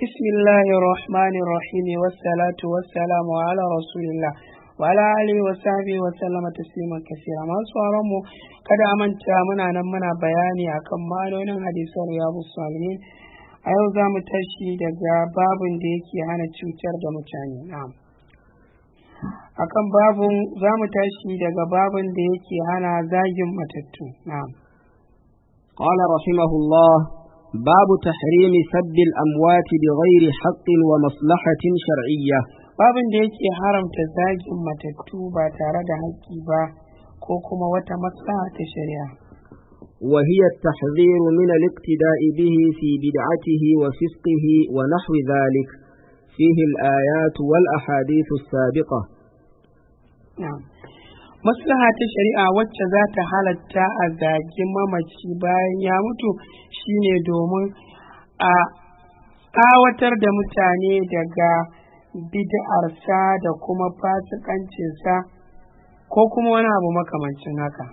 بسم الله الرحمن الرحيم والصلاة والسلام على رسول الله وعلى آله وصحبه وسلم تسليما كثيرا ما mu kada a manta muna nan muna bayani akan ma'anonin hadisan riyadu salihin a yau za mu tashi daga babin da yake hana cutar da mutane na'am akan babin za mu tashi daga babin da yake hana zagin matattu na'am قال رحمه الله باب تحريم سب الأموات بغير حق ومصلحة شرعية babin da yake haramta zagin matattu ba tare da haƙƙi ba ko kuma wata maslaha ta shari'a وهي التحذير من الاقتداء به في بدعته وفسقه ونحو ذلك فيه الآيات والأحاديث السابقة na'am maslaha ta shari'a wacce za ta halatta a zagi mamaci bayan ya mutu shine domin a tsawatar da mutane daga bid'arsa da kuma fasikancinsa ko kuma wani abu makamancin haka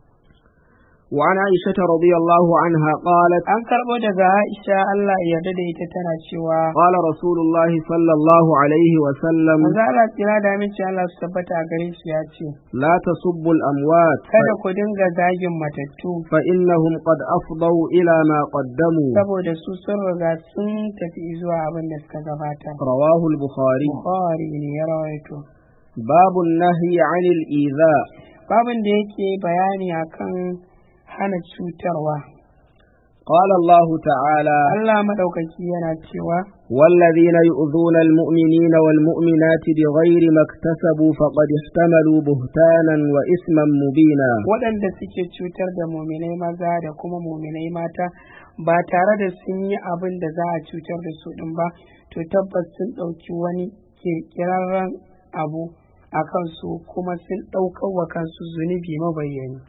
وعن عائشة رضي الله عنها قالت an karɓo daga aisha allah ya yarda da ita tana cewa قال رسول الله صلى الله عليه وسلم maza Allah tsira da aminci Allah su tabbata a gare shi ya ce لا تسبوا الأموات kada ku dinga zagin matattu فإنهم قد أفضوا إلى ما قدموا saboda su sun riga sun tafi zuwa abin da suka gabata رواه البخاري Bukhari ne ya rawaito باب النهي عن الإيذاء babin da yake bayani akan hana cutarwa قال الله تعالى Allah madaukaki yana cewa والذين يؤذون المؤمنين والمؤمنات بغير ما اكتسبوا فقد احتملوا بهتانا وإثما مبينا waɗanda suke cutar da muminai maza da kuma muminai mata ba tare da sun yi abin da za a cutar da su ɗin ba to tabbas sun ɗauki wani kirkirarren abu a kansu kuma sun ɗaukar wa kansu zunubi mabayyani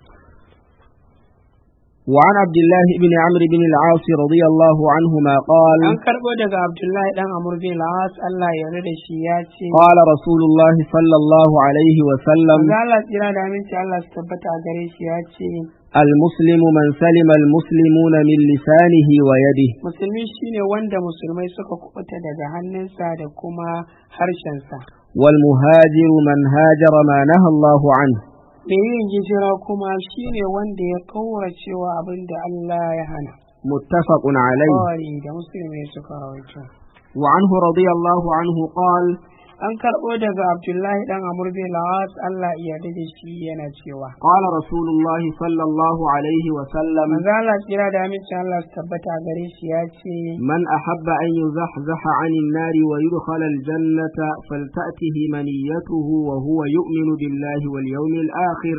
وعن عبد الله بن عمرو بن العاص رضي الله عنهما قال an karɓo daga abdullahi ɗan amur bin la'as Allah ya yarda da shi ya ce قال رسول الله صلى الله عليه وسلم Manzo Allah tsira da aminci Allah su tabbata a gare shi ya ce المسلم من سلم المسلمون من لسانه ويده musulmi shine wanda musulmai suka kubuta daga hannunsa da kuma harshensa والمهاجر من هاجر ما نهى الله عنه da yin hijira kuma shine wanda ya kaura cewa abin da Allah ya hana متفق عليه Bukhari da musulmai suka rawaito وعنه رضي الله عنه قال an karɓo daga Abdullahi dan Amr bin Lawas Allah ya yarda da shi yana cewa قال رسول الله صلى الله عليه وسلم manzo Allah tsira da aminci Allah su tabbata a gare shi ya ce من أحب أن يزحزح عن النار ويدخل الجنة فلتأته منيته وهو يؤمن بالله واليوم الآخر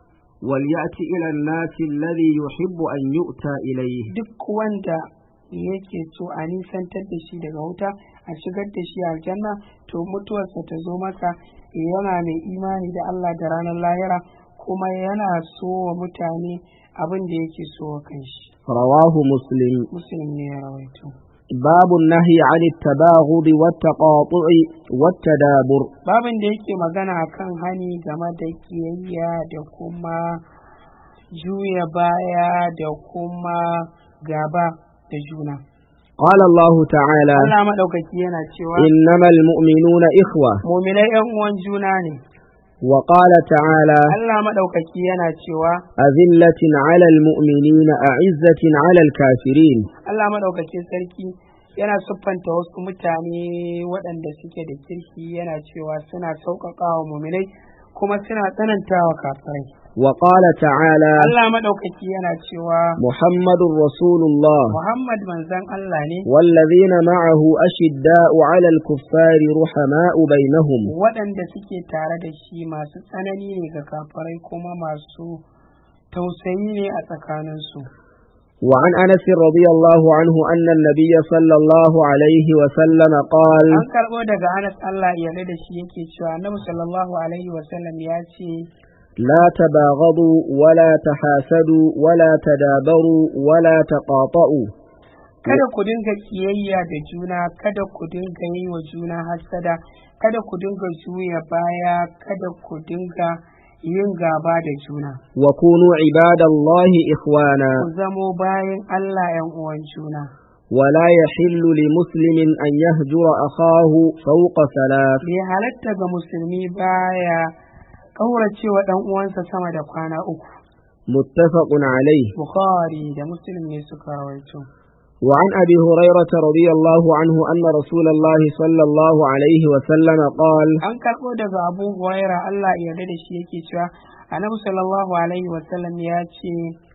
وليأتي إلى الناس الذي يحب أن يؤتى إليه duk wanda yake so a nisantar da shi daga wuta a shigar da shi aljanna to mutuwarsa ta zo masa yana mai imani da Allah da ranar lahira kuma yana so wa mutane abin da yake so wa kanshi رواه مسلم muslim ne ya rawaito باب النهي عن التباغض والتقاطع والتدابر babin da yake magana akan hani game da kiyayya da kuma juya baya da kuma gaba da juna قال الله تعالى Allah maɗaukaki yana cewa إنما المؤمنون إخوة muminai ‘yan uwan juna ne وقال تعالى Allah maɗaukaki yana cewa أذلة على المؤمنين أعزة على الكافرين Allah maɗaukakin sarki yana siffanta wasu mutane waɗanda suke da kirki yana cewa suna sauƙaƙa wa muminai kuma suna tsananta wa kafirai وقال تعالى Allah maɗaukaki yana cewa محمد رسول الله Muhammad manzon Allah ne والذين معه أشداء على الكفار رحماء بينهم waɗanda suke tare da shi masu tsanani ne ga kafirai kuma masu tausayi ne a tsakaninsu. وعن أنس رضي الله عنه أن النبي صلى الله عليه وسلم قال An karɓo daga Anas Allah ya yarda da shi yake cewa Annabi sallallahu alaihi wasallam ya ce لا تباغضوا ولا تحاسدوا ولا تدابروا ولا تقاطعوا kada ku dinga kiyayya da juna kada ku dinga yi wa juna hasada kada ku dinga juya baya kada ku dinga yin gaba da juna وكونوا عباد الله إخوانا ku zamo bayan Allah ‘yan uwan juna ولا يحل لمسلم أن يهجر أخاه فوق ثلاث bai halatta ga musulmi baya kaurace wa dan uwansa sama da kwana uku متفق عليه bukhari da muslim ne suka rawaito وعن أبي هريرة رضي الله عنه أن رسول الله صلى الله عليه وسلم قال an karɓo daga abu huraira Allah ya yarda da shi yake cewa annabi sallallahu alaihi wasallam ya ce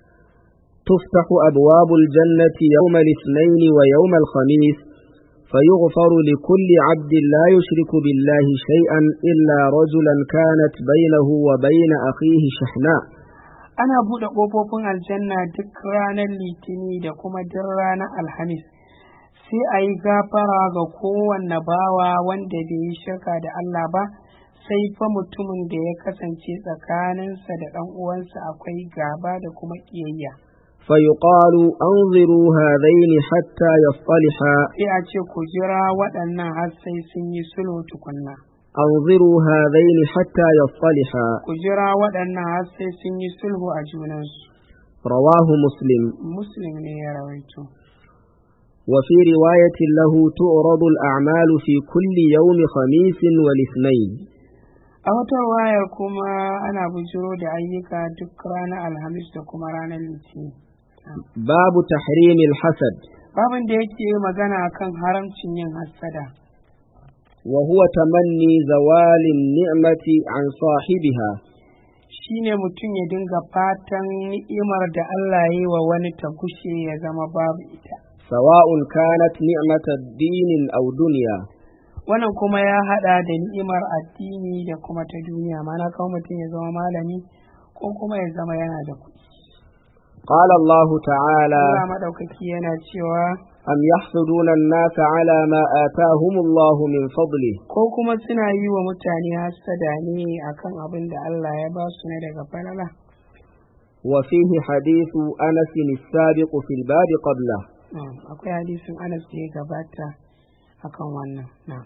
تفتح أبواب الجنة يوم الاثنين ويوم الخميس فيغفر لكل عبد لا يشرك بالله شيئا إلا رجلا كانت بينه وبين أخيه شحناء ana buɗe ƙofofin aljanna duk ranar litini da kuma duk ranar alhamis sai a yi gafara ga kowanne bawa wanda bai yi shirka da Allah ba sai fa mutumin da ya kasance tsakaninsa da ɗan uwansa akwai gaba da kuma ƙiyayya فيقال أنظروا هذين حتى يصطلحا sai a ce ku jira waɗannan har sai sun yi sulhu tukunna أنظروا هذين حتى يصطلحا ku jira waɗannan har sai sun yi sulhu a junansu رواه مسلم muslim ne ya rawaito وفي رواية له تعرض الأعمال في كل يوم خميس والاثنين a wata wayar kuma ana bujiro da ayyuka duk ranar alhamis da kuma ranar litinin باب تحريم الحسد babin da yake magana kan haramcin yin hassada وهو تمني زوال النعمة عن صاحبها shine mutum ya dinga fatan ni'imar da Allah ya yi wa wani ta gushe ya zama babu ita سواء كانت نعمة الدين أو دنيا wannan kuma ya hada da ni'imar addini da kuma ta duniya mana kawo mutum ya zama malami ko kuma ya zama yana da kuɗi قال الله تعالى Allah maɗaukaki yana cewa أم يحسدون الناس على ما آتاهم الله من فضله ko kuma suna yi wa mutane hassada ne akan abin da Allah ya ba su ne daga falala وفيه حديث أنس السابق في الباب قبله Na'am, akwai hadisin Anas da ya gabata akan wannan na'am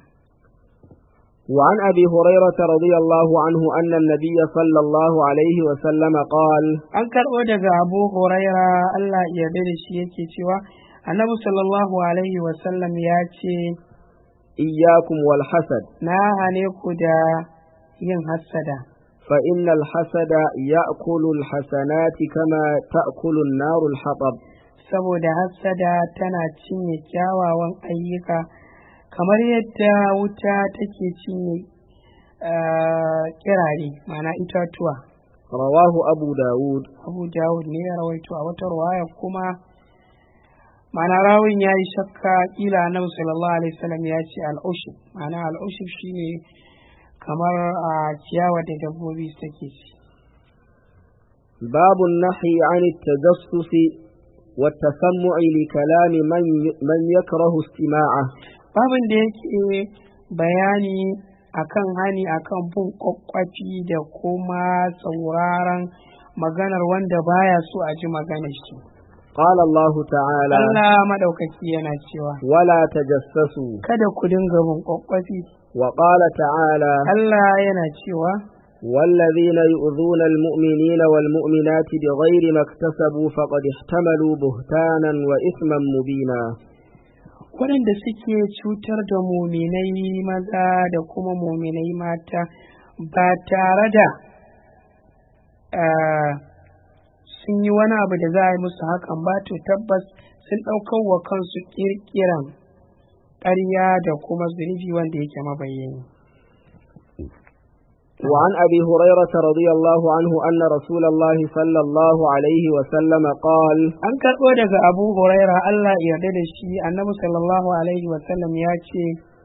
وعن أبي هريرة رضي الله عنه أن النبي صلى الله عليه وسلم قال an karɓo daga Abu Huraira Allah ya yarda da shi yake cewa Annabi sallallahu alaihi wa sallam ya ce إياكم والحسد na hane ku da yin hassada فإن الحسد يأكل الحسنات كما تأكل النار الحطب saboda hassada tana cinye kyawawan ayyuka kamar yadda wuta take cinye ah, kirare ma'ana itatuwa رواه أبو داود abu dawud ne ya rawaito a wata ruwaya kuma ma'ana rawin ya yi shakka kila annabi sallallahu alaihi wasallam ya ce al'ushub ma'ana al'ushub shine kamar a ciyawa da dabbobi suke ci باب النهي عن التجسس والتسمع لكلام من من يكره استماعه babin da yake bayani akan hani akan bin kwakwafi da kuma sauraron maganar wanda baya so a ji maganar shi قال الله تعالى Allah madaukaki yana cewa ولا تجسسوا kada ku dinga bin kwakwafi وقال تعالى Allah yana cewa والذين يؤذون المؤمنين والمؤمنات بغير ما اكتسبوا فقد احتملوا بهتانا وإثما مبينا waɗanda suke cutar da muminai maza da kuma muminai mata ba tare da ah, sun yi wani abu da za a yi musu hakan ba to tabbas sun ɗaukar wa kansu ƙirƙiran ƙarya da kuma zunubi wanda yake mabayyani. وعن أبي هريرة رضي الله عنه أن رسول الله صلى الله عليه وسلم قال An karɓo daga Abu Huraira Allah ya yarda da shi annabi sallallahu alaihi wasallam ya ce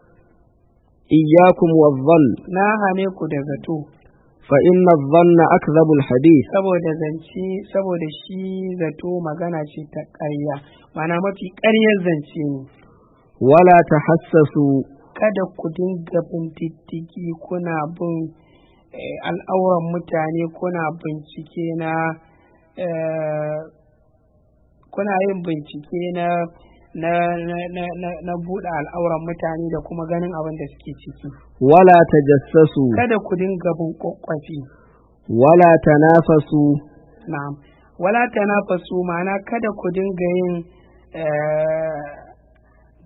إياكم والظن na hane ku da zato فإن الظن أكذب الحديث saboda zance saboda shi zato magana ce ta ƙarya mana mafi ƙaryar zance ne ولا تحسسوا kada ku dinga bin diddigi kuna bin eh, al'auran mutane kuna bincike na eh, kuna yin bincike na na na na na, na buɗe al'auran mutane da kuma ganin abin da suke ciki ولا تجسسوا kada ku dinga bin kwakwafi ولا تنافسوا na'am wala tanafasu ma'ana kada ku dinga yin eh,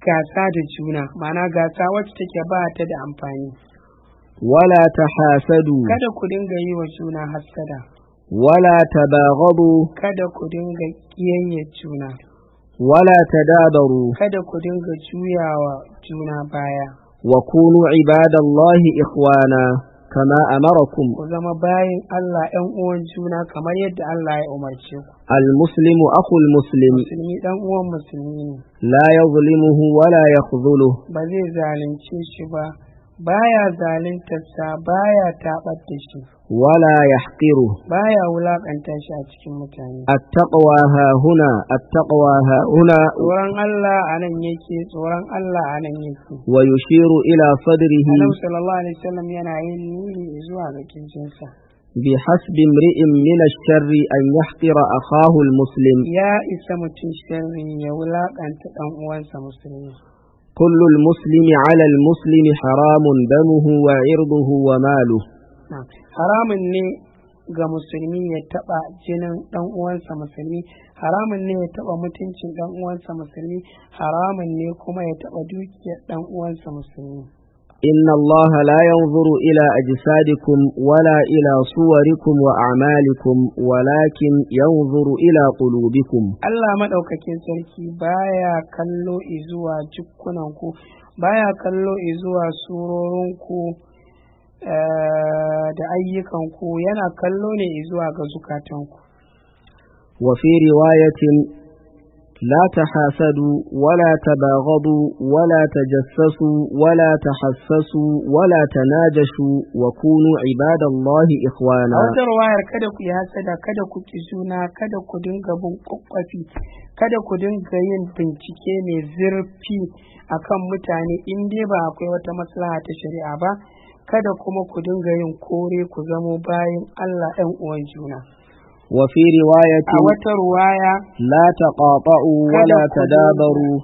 gasa da juna ma'ana gasa wacce take ba ta da amfani ولا تحاسدوا kada ku dinga yi wa juna hassada ولا تباغضوا kada ku dinga ƙiyayyar juna ولا تدابروا kada ku dinga juyawa juna baya وكونوا عباد الله إخوانا كما أمركم ku zama bayin Allah ‘yan uwan juna kamar yadda Allah ya umarce ku المسلم أخو المسلم musulmi ɗan uwan musulmi ne لا يظلمه ولا يخذله ba zai zalunce shi ba baya zaluntarsa baya taɓar da shi ولا يحقره baya wulaƙanta shi a cikin mutane التقوى ها هنا التقوى ها هنا tsoron Allah a nan yake tsoron Allah a nan yake ويشير إلى صدره Annabi sallallahu alaihi wasallam yana yin nuni zuwa ga kirjinsa بحسب امرئ من الشر أن يحقر أخاه المسلم ya isa mutum sharri ya wulaƙanta ɗan uwansa musulmi كل المسلم على المسلم حرام دمه وعرضه وماله Na, haramun ne ga musulmi ya taɓa jinin ɗan uwansa musulmi haramun ne ya taɓa mutuncin ɗan uwansa musulmi haramun ne kuma ya taɓa dukiyar ɗan uwansa musulmi إن الله لا ينظر إلى أجسادكم ولا إلى صوركم وأعمالكم ولكن ينظر إلى قلوبكم Allah maɗaukakin sarki baya kallo izuwa jikkunanku baya kallo izuwa surorinku eh, da ayyukanku yana kallo ne izuwa ga zukatanku وفي رواية لا تحاسدوا ولا تباغضوا ولا تجسسوا ولا تحسسوا ولا تناجشوا وكونوا عباد الله a إخوانا wata ruwayar kada ku yi hasada kada ku ki juna kada ku dinga bin kwakwafi kada ku dinga yin bincike mai zurfi akan mutane in dai ba akwai wata maslaha ta shari'a ba kada kuma ku dinga yin kore ku zamo bayan Allah ɗan uwan juna وفي رواية a wata ruwaya لا تقاطعوا ولا كذا تدابروا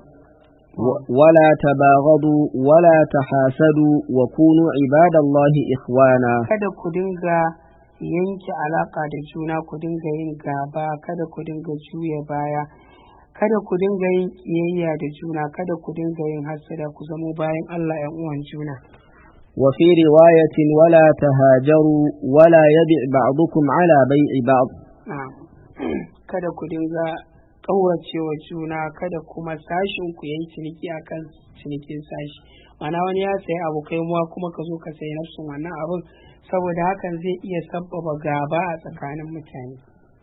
و- ولا تباغضوا ولا تحاسدوا وكونوا عباد الله إخوانا kada ku dinga yanke alaka da juna ku dinga yin gaba kada ku dinga juya baya kada ku dinga yin kiyayya da juna kada ku dinga yin hasada ku zamo bayan Allah ‘yan uwan juna وفي رواية ولا تهاجروا ولا يبع بعضكم على بيع بعض Na'am. kada ku dinga ƙauracewa juna kada kuma sashin ku yayi ciniki akan cinikin sashi mana wani ya sayi abu kai muwa kuma ka zo ka sayi nafsin wannan abun saboda hakan zai iya sabbaba gaba a tsakanin mutane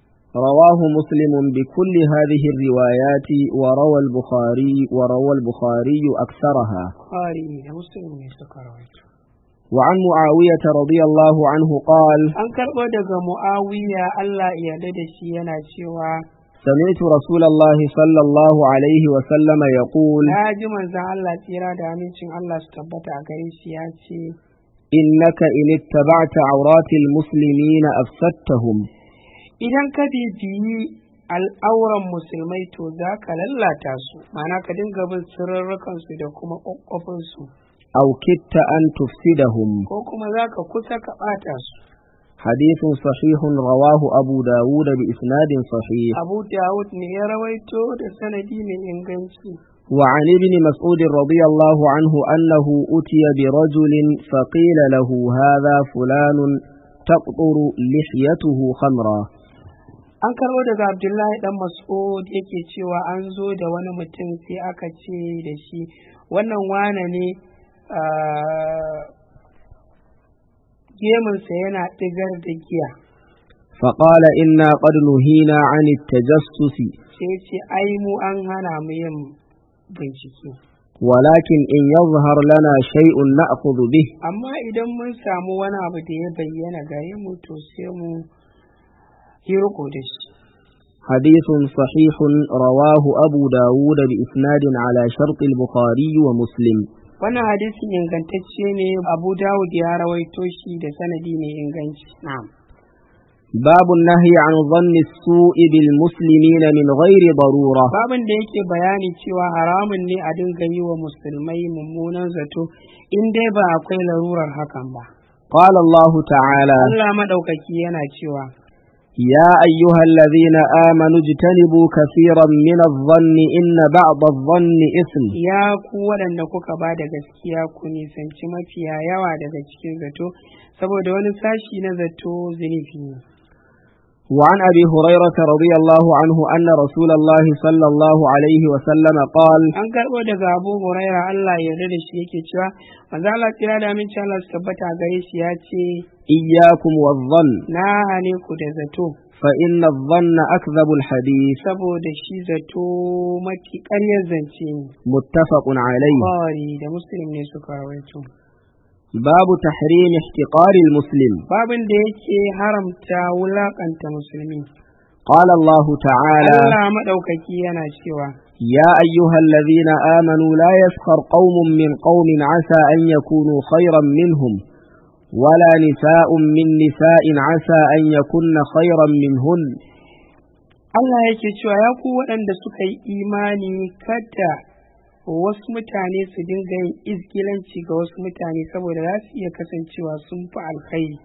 رواه مسلم بكل هذه الروايات وروى البخاري وروى البخاري أكثرها Bukhari da Muslim ne suka rawaito وعن معاوية رضي الله عنه قال an karɓo daga Muawiya Allah ya yarda da shi yana cewa سمعت رسول الله صلى الله عليه وسلم يقول na ji manzon Allah tsira da amincin Allah su tabbata a gare shi ya ce إنك إن اتبعت عورات المسلمين أفسدتهم idan ka bibiyi al'auran musulmai to za ka lallata su ma'ana ka dinga bin sirrarrakansu da kuma ƙwaƙwafinsu أو كدت أن تفسدهم ko kuma za ka kusa ka ɓata su حديث صحيح رواه أبو داود بإسناد صحيح abu dawud ne ya rawaito da sanadi mai inganci وعن ابن مسعود رضي الله عنه أنه أتي برجل فقيل له هذا فلان تقطر لحيته خمرا an karɓo daga abdullahi dan mas'ud yake cewa an zo da wani mutum sai aka ce da shi wannan wane ne ah, gemunsa yana ɗigar da giya فقال إنا قد نهينا عن التجسس sai ce ai mu an hana mu yin bincike ولكن إن يظهر لنا شيء نأخذ به amma idan mun samu wani abu da ya bayyana gare mu to sai mu yi riko da shi حديث صحيح رواه أبو داود بإسناد على شرط البخاري ومسلم wannan hadisin ingantacce ne abu dawud ya rawaito shi da sanadi mai inganci na'am باب النهي عن ظن السوء بالمسلمين من غير ضرورة babin da yake bayani cewa haramun ne a dinga yi wa musulmai mummunan zato in dai ba akwai larurar hakan ba قال الله تعالى Allah madaukaki yana cewa يا أيها الذين آمنوا اجتنبوا كثيرا من الظن إن بعض الظن إثم ya ku waɗanda kuka ba da gaskiya ku nisanci mafiya yawa daga cikin zato saboda wani sashi na zato zunubi ne وعن أبي هريرة رضي الله عنه أن رسول الله صلى الله عليه وسلم قال an karɓo daga abu huraira allah ya yarda da shi yake cewa manzo allah tsira da aminci allah su tabbata a gare shi ya ce إياكم والظن na hane ku da zato فإن الظن أكذب الحديث saboda shi zato mafi ƙaryar zance ne متفق عليه Bukhari da muslim ne suka rawaito باب تحريم احتقار المسلم babin da yake haramta wulakanta musulmi قال الله تعالى Allah maɗaukaki yana cewa يا أيها الذين آمنوا لا يسخر قوم من قوم عسى أن يكونوا خيرا منهم ولا نساء من نساء عسى أن يكن خيرا منهن Allah yake cewa ya ku waɗanda suka yi imani kada wasu mutane su dinga yin izgilanci ga wasu mutane saboda za su iya kasancewa sun fi alkhairi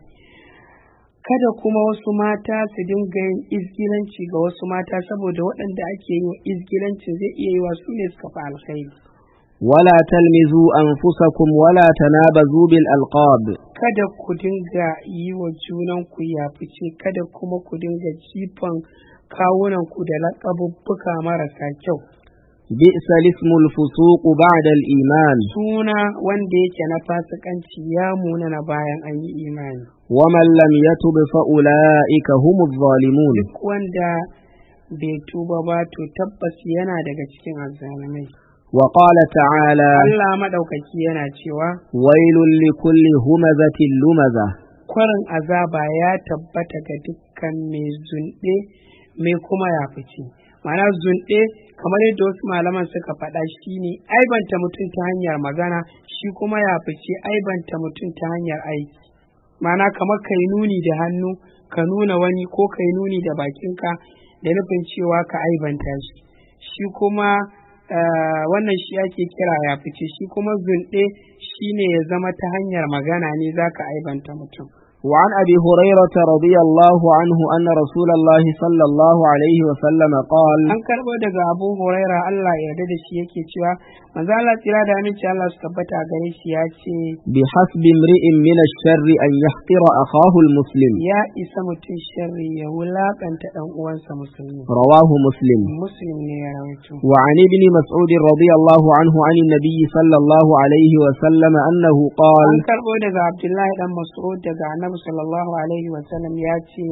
kada kuma wasu mata su dinga yin izgilanci ga wasu mata saboda waɗanda ake yi wa izgilancin zai iya yi wa su ne suka fi alkhairi ولا تلمزوا أنفسكم ولا تنابزوا بالألقاب kada ku dinga yi wa junanku yafice kada kuma ku dinga jifan kawunanku da laƙabubbuka marasa kyau بئس الاسم الفسوق بعد الإيمان suna wanda yake na fasikanci ya muna na bayan an yi imani ومن لم يتب فأولئك هم الظالمون duk wanda bai tuba ba to tabbas yana daga cikin azzalumai وقال تعالى Allah madaukaki yana cewa ويل لكل همزة لمزة kwarin azaba ya tabbata ga dukkan mai zunɗe mai kuma ya fice ma'ana zunɗe kamar yadda wasu malaman suka faɗa shi ne aibanta mutum ta hanyar magana shi kuma ya fice aibanta mutum ta hanyar aiki ma'ana kamar ka yi nuni da hannu ka nuna wani ko ka yi nuni da bakinka da nufin cewa ka aibanta shi shi kuma eh, wannan shi ake kira ya fice shi kuma zunɗe shi ne ya zama ta hanyar magana ne za ka aibanta mutum وعن أبي هريرة رضي الله عنه أن رسول الله صلى الله عليه وسلم قال an karɓo daga abu huraira Allah ya yarda da shi yake cewa manzo Allah tsira da aminci Allah su tabbata a gare shi ya ce بحسب امرئ من الشر أن يحقر أخاه المسلم ya isa mutum sharri ya wulakanta dan uwansa musulmi رواه مسلم muslim ne ya rawaito وعن ابن مسعود رضي الله عنه عن النبي صلى الله عليه وسلم أنه قال an karɓo daga Abdullahi dan Mas'ud daga Annabi sallallahu alaihi wa sallam ya ce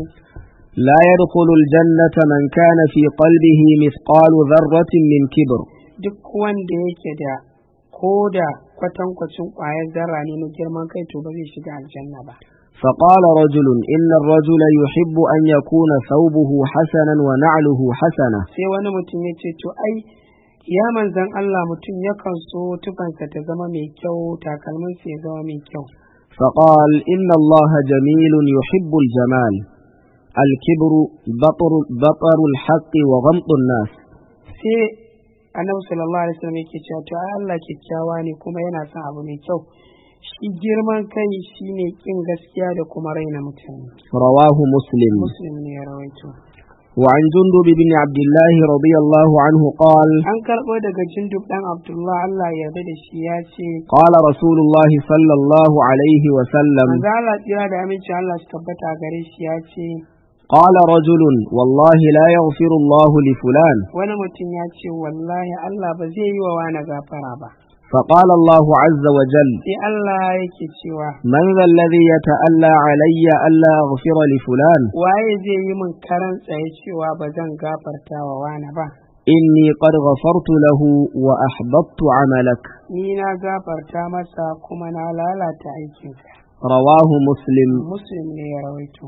لا يدخل الجنة من كان في قلبه مثقال ذرة من كبر duk wanda yake da ko da kwatankwacin ƙwayar zarra ne na girman kai to ba zai shiga aljanna ba فقال رجل إن الرجل يحب أن يكون ثوبه حسنا ونعله حسنة sai wani mutum ya ce to ai ya manzan Allah mutum yakan so tufansa ta zama mai kyau takalminsa ya zama mai kyau فقال إن الله جميل يحب الجمال الكبر بطر, بطر الحق وغمط الناس sai annabi sallallahu alaihi wasallam yake cewa to ai Allah kyakkyawa ne kuma yana son abu mai kyau shi girman kai shine kin gaskiya da kuma raina mutane رواه مسلم muslim ne ya rawaito وعن جندب بن عبد الله رضي الله عنه قال an karɓo daga jindub ɗan abdullah Allah ya yarda da shi ya ce قال رسول الله صلى الله عليه وسلم manzo Allah tsira da aminci Allah su tabbata a gare shi ya ce قال رجل والله لا يغفر الله لفلان wani mutum ya ce wallahi Allah ba zai yi wa wani gafara ba فقال الله عز وجل sai Allah yake cewa من ذا الذي يتألى علي ألا أغفر لفلان waye zai yi min karan tsaye cewa ba zan gafarta wa wani ba إني قد غفرت له وأحبطت عملك ni na gafarta masa kuma na lalata aikinsa رواه مسلم muslim ne ya rawaito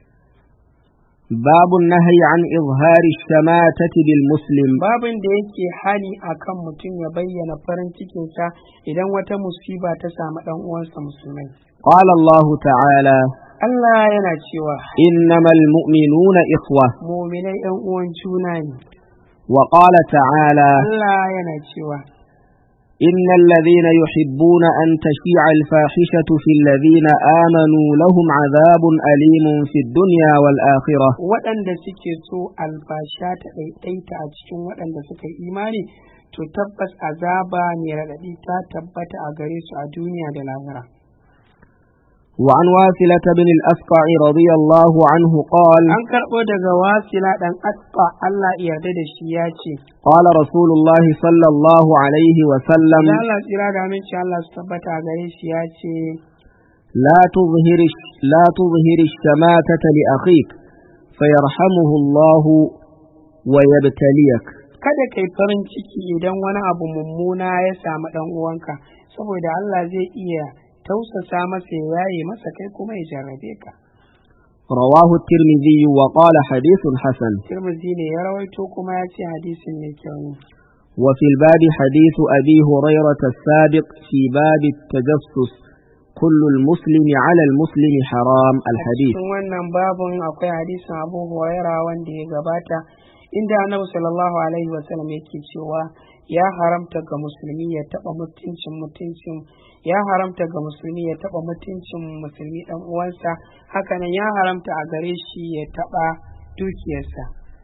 باب النهي عن إظهار الشماتة بالمسلم babin da yake hani akan mutum ya bayyana farin cikinsa idan wata musiba ta samu ɗan uwansa musulmai قال الله تعالى Allah yana cewa إنما المؤمنون إخوة muminai ‘yan uwan juna ne وقال تعالى Allah yana cewa إن الذين يحبون أن تشيع الفاحشة في الذين آمنوا لهم عذاب أليم في الدنيا والآخرة waɗanda suke so albasha ta ɗaiɗaita a cikin waɗanda suka yi imani to tabbas azaba mai raɗaɗi ta tabbata a gare su a duniya da lahira وعن واثلة بن الأسقع رضي الله عنه قال an karɓo daga wasila ɗan asfa Allah ya yarda da shi ya ce قال رسول الله صلى الله عليه وسلم da Allah tsira da aminci Allah su tabbata a gare shi ya ce لا تظهر لا تظهر الشماتة لأخيك فيرحمه الله ويبتليك kada kai farin ciki idan wani abu mummuna ya samu ɗan uwanka saboda Allah zai iya tausasa masa ya yaye masa kai kuma ya jarrabe ka رواه الترمذي وقال حديث حسن Tirmidhi ne ya rawaito kuma ya ce hadisin mai kyau ne وفي الباب حديث أبي هريرة السابق في باب التجسس كل المسلم على المسلم حرام الحديث cikin wannan babun akwai hadisin Abu Huraira wanda ya gabata inda Annabi sallallahu alaihi wasallam yake cewa ya haramta ga musulmi ya taba mutuncin mutuncin ya haramta ga musulmi ya taba mutuncin musulmi dan uwansa hakanan ya haramta a gare shi ya taba dukiyarsa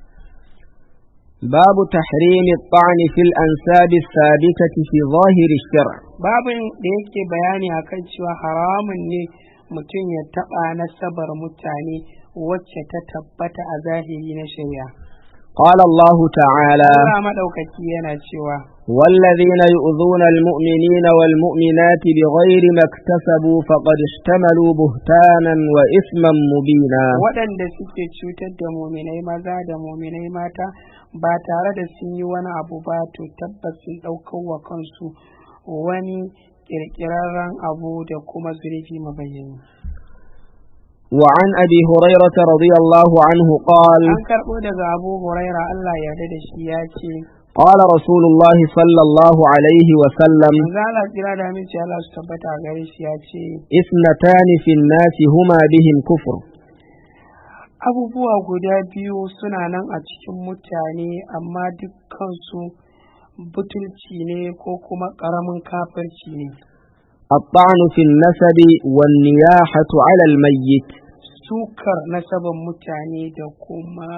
باب تحريم الطعن في الأنساب الثابتة في ظاهر الشرع babin da yake bayani akan cewa haramun ne mutum ya taba nasabar mutane wacce ta tabbata a zahiri na shari'a قال الله تعالى Allah madaukaki yana cewa والذين يؤذون المؤمنين والمؤمنات بغير ما eكتسبوا فقد احتملوا بهتانا وإثما مبينا waɗanda suke cutar da muminai maza da muminai mata ba tare da sun yi wani abu ba to tabbas sun ɗaukar wa kansu wani ƙirƙirarren abu da kuma zurfi mabayyani وعن أبي هريرة رضي الله عنه قال an karɓo daga abu huraira Allah ya yarda da shi ya ce قال رسول الله صلى الله عليه وسلم manzo Allah tsira da aminci Allah su tabbata a gare shi ya ce اثنتان في الناس هما بهم كفر abubuwa guda biyu suna nan a cikin mutane amma dukkansu butulci ne ko kuma ƙaramin kafirci ne الطعن في النسب والنياحة على الميت sukar nasaban mutane da kuma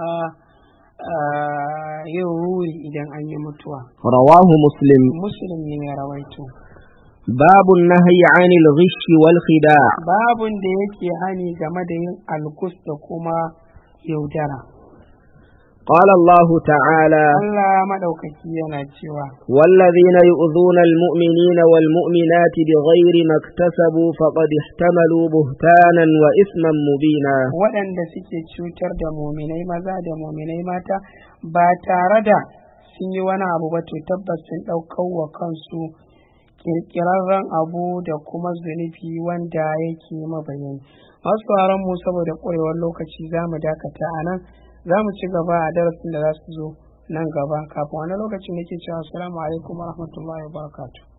ah, yin ruri idan an yi mutuwa رواه مسلم muslim ne ya rawaito باب النهي عن الغش والخداع babun da yake hani game da yin alkus da kuma yaudara قال الله تعالى Allah maɗaukaki yana cewa والذين يؤذون المؤمنين والمؤمنات بغير ما اكتسبوا فقد احتملوا بهتانا وإثما مبينا waɗanda suke cutar da muminai maza da muminai mata ba tare da sun yi wani abu ba to tabbas sun ɗaukar wa kansu ƙirƙirarren abu da kuma zunubi wanda yake mabayani masu mu saboda ƙwarewar lokaci za mu dakata a nan za mu ci gaba a darasin da za su zo nan gaba kafin wani lokacin nake cewa assalamu alaikum wa rahmatullahi wa barakatuh